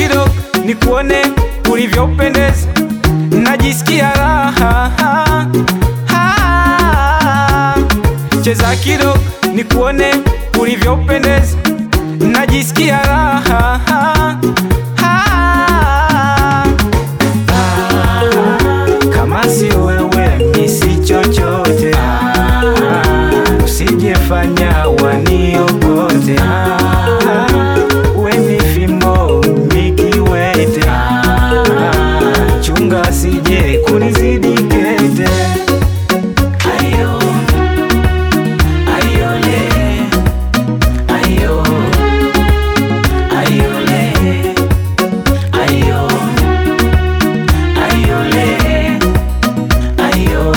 kidogo nikuone ulivyopendeza, najisikia raha Ah, cheza kidogo nikuone ulivyopendeza, najisikia raha Ah, kama si wewe mi si chochote, usijefanya waniokote. We ni fimbo mikiwete, chunga sije kunizidi kete. Ayo, ayole, ayo, ayole, ayo, ayole, ayo,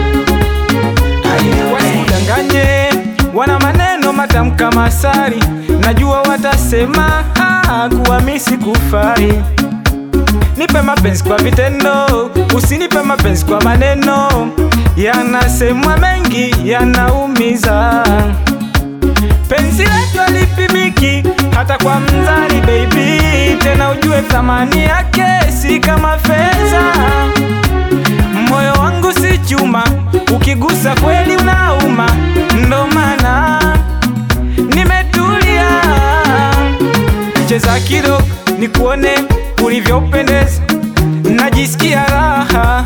ayo. Wasidanganye, wana maneno matamu kama asali, najua watasema ah, kuwa mi sikufai. Nipe mapenzi kwa vitendo, usinipe mapenzi kwa maneno. Yanasemwa mengi, yanaumiza. Penzi letu halipimiki hata kwa mzani, baby. Tena ujue thamani yake si kama fedha. Moyo wangu si chuma, ukigusa kweli unauma, ndo maana nimetulia. Cheza kidogo nikuone ulivyopendeza, najisikia raha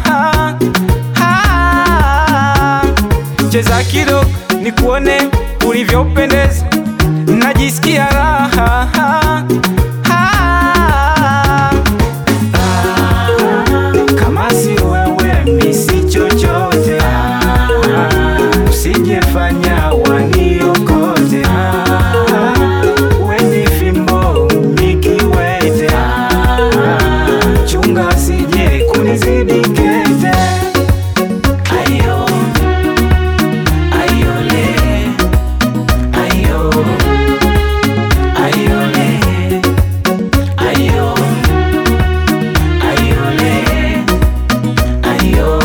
Ah, cheza kidogo nikuone ulivyopendeza, najisikia raha Ah, kama si wewe mi si chochote, usijefanya waniokote. We ni fimbo mikiwete, chunga sije kunizidi kete. Ayo, ayole, ayo, ayole, ayo, ayole, ayo,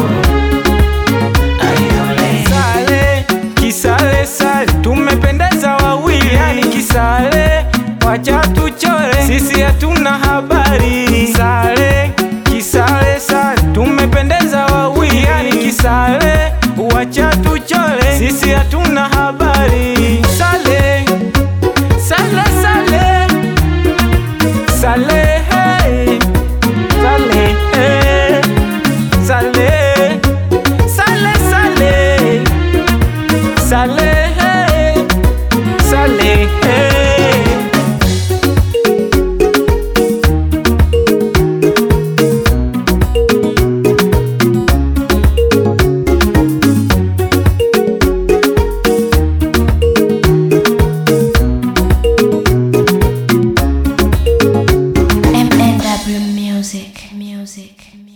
ayole. Sale, kisale sale, tumependeza wawili, yani kisale, wacha tuchore, sisi hatuna habari. Sale, kisale sale, tumependeza wawili, yani kisale, wacha tuchore, sisi hatuna habari. Sale, sale, sale, sale, hey, sale, hey, sale, sale, sale, sale, hey, sale, hey. MNW Music. Music.